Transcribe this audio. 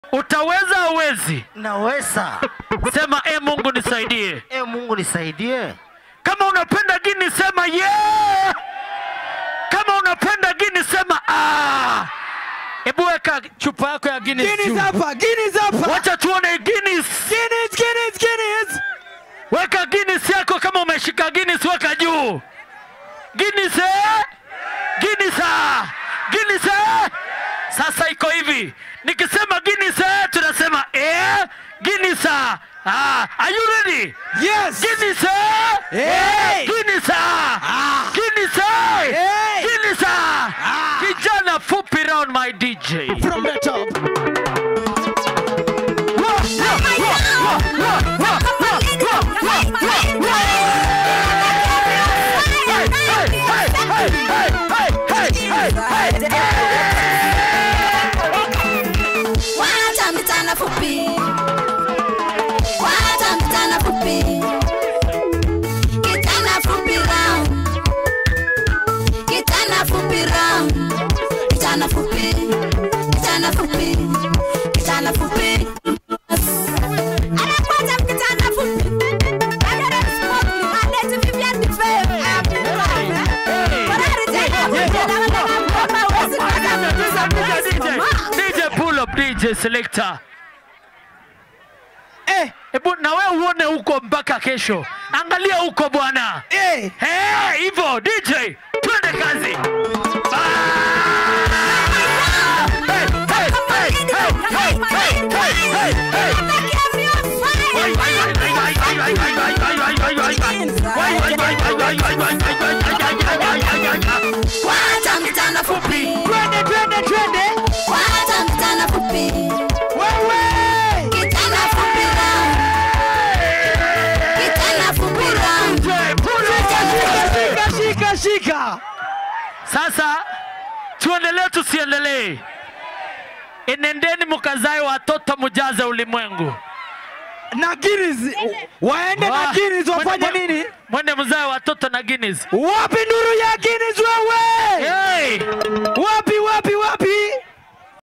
Utaweza auwezi? Naweza. Sema e Mungu nisaidie. E Mungu nisaidie. Kama unapenda Gini sema yeah. Kama unapenda Gini sema ah. Hebu weka chupa yako ya Guinness Guinness juu. hapa, Guinness hapa. Wacha tuone Guinness. Guinness, Guinness, Guinness. Weka Guinness yako kama umeshika Guinness weka juu. Guinness eh? Guinness ah. Guinness eh? Sasa iko hivi. Nikisema Guinness eh, tunasema eh Guinness ah. Ah, are you ready? Yes. Guinness eh? Hey. Guinness ah. Guinness eh? Hey. Guinness ah. Kijana fupi round my DJ. From the top. Wacha mchana fupi. Wacha mchana fupi. Kijana fupi round. Kijana fupi round. Kijana fupi. Kijana fupi. Kijana fupi. Anakuacha kijana fupi. Another smoke, another Vivian Defay. DJ pull up DJ selector. Eh, Hebu na wewe uone huko mpaka kesho. Angalia huko bwana. eh. Eh, hivyo DJ, twende kazi. Ah! Hey, hey, hey, hey, hey, hey, hey, hey, hey. Wai, wai, wai, wai, wai, wai, wai, wai, wai, wai, wai, wai, wai. Wai, wai, wai, wai, wai, wai, wai, wai, wai, wai, wai, wai, wai, wai, wai. Wacha mchana fupi. Twende, twende, twende. Wacha mchana fupi. Wewe. Kijana fupi round. Kijana fupi round. DJ, pull up. Shika, shika, shika. Sasa tuendelee tusiendelee? Enendeni mkazae watoto mujaze ulimwengu. Na Guinness. Waende na Wa- Guinness wafanye mwende- nini? Mwende mzae watoto na Guinness. Wapi nuru ya Guinness wewe? Hey! Wapi